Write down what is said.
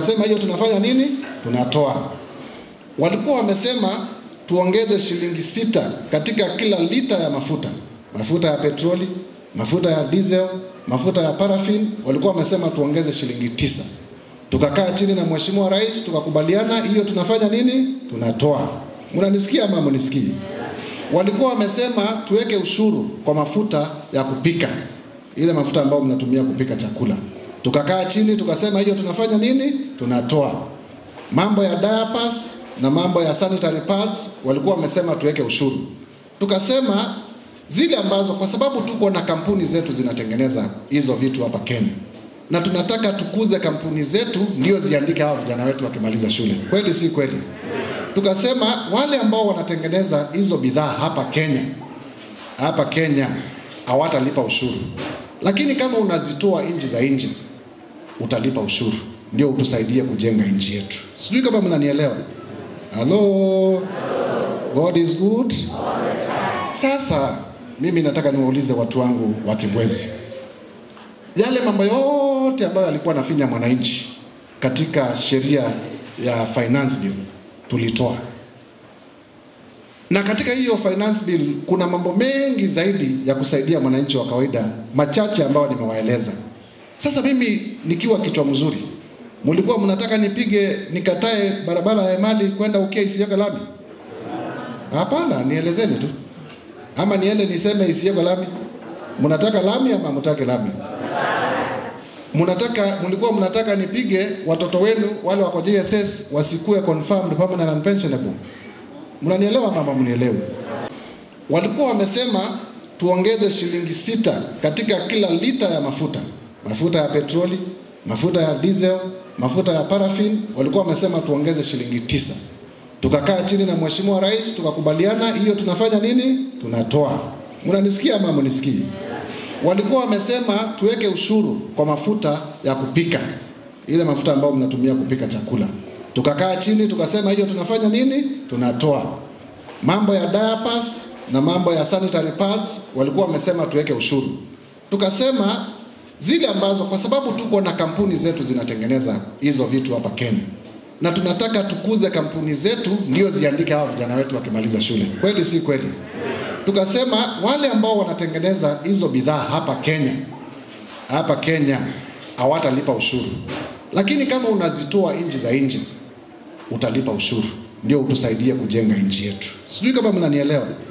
Tukasema hiyo tunafanya nini? Tunatoa. Walikuwa wamesema tuongeze shilingi sita katika kila lita ya mafuta, mafuta ya petroli, mafuta ya diesel, mafuta ya paraffin. Walikuwa wamesema tuongeze shilingi tisa. Tukakaa chini na Mheshimiwa Rais tukakubaliana hiyo tunafanya nini? Tunatoa. Mnanisikia ama mnisikii? Walikuwa wamesema tuweke ushuru kwa mafuta ya kupika, ile mafuta ambayo mnatumia kupika chakula. Tukakaa chini tukasema hiyo tunafanya nini? Tunatoa. Mambo ya diapers na mambo ya sanitary pads walikuwa wamesema tuweke ushuru. Tukasema zile ambazo kwa sababu tuko na kampuni zetu zinatengeneza hizo vitu hapa Kenya na tunataka tukuze kampuni zetu ndio ziandike hao vijana wetu wakimaliza shule. Kweli si kweli? Tukasema wale ambao wanatengeneza hizo bidhaa hapa Kenya, hapa Kenya hawatalipa ushuru, lakini kama unazitoa nchi za nje utalipa ushuru, ndio utusaidie kujenga nchi yetu. Sijui kama mnanielewa. Halo, God is good. Sasa mimi nataka niwaulize watu wangu wa Kibwezi, yale mambo yote ambayo alikuwa anafinya mwananchi katika sheria ya finance bill tulitoa, na katika hiyo finance bill kuna mambo mengi zaidi ya kusaidia mwananchi wa kawaida, machache ambayo nimewaeleza. Sasa mimi nikiwa kichwa mzuri, mlikuwa mnataka nipige nikatae barabara ya Emali kwenda Ukia isiyoka lami? Hapana, nielezeni tu, ama niende niseme isiyoka lami? Mnataka lami ama mtake lami? Mnataka mlikuwa mnataka nipige watoto wenu wale wako JSS wasikue confirmed permanent and pensionable. Mnanielewa mama, mnielewe. Walikuwa wamesema tuongeze shilingi sita katika kila lita ya mafuta, mafuta ya petroli, mafuta ya diesel, mafuta ya paraffin. Walikuwa wamesema tuongeze shilingi tisa. Tukakaa chini na Mheshimiwa Rais tukakubaliana hiyo tunafanya nini? Tunatoa. Mnanisikia ama mnisikii? walikuwa wamesema tuweke ushuru kwa mafuta ya kupika, ile mafuta ambayo mnatumia kupika chakula. Tukakaa chini tukasema hiyo tunafanya nini? Tunatoa. Mambo ya diapers na mambo ya sanitary pads walikuwa wamesema tuweke ushuru. Tukasema zile ambazo kwa sababu tuko na kampuni zetu zinatengeneza hizo vitu hapa Kenya na tunataka tukuze kampuni zetu ndio ziandike hao vijana wetu wakimaliza shule. Kweli si kweli? Tukasema wale ambao wanatengeneza hizo bidhaa hapa Kenya, hapa Kenya hawatalipa ushuru, lakini kama unazitoa nchi za nje utalipa ushuru, ndio utusaidie kujenga nchi yetu. Sijui kama mnanielewa.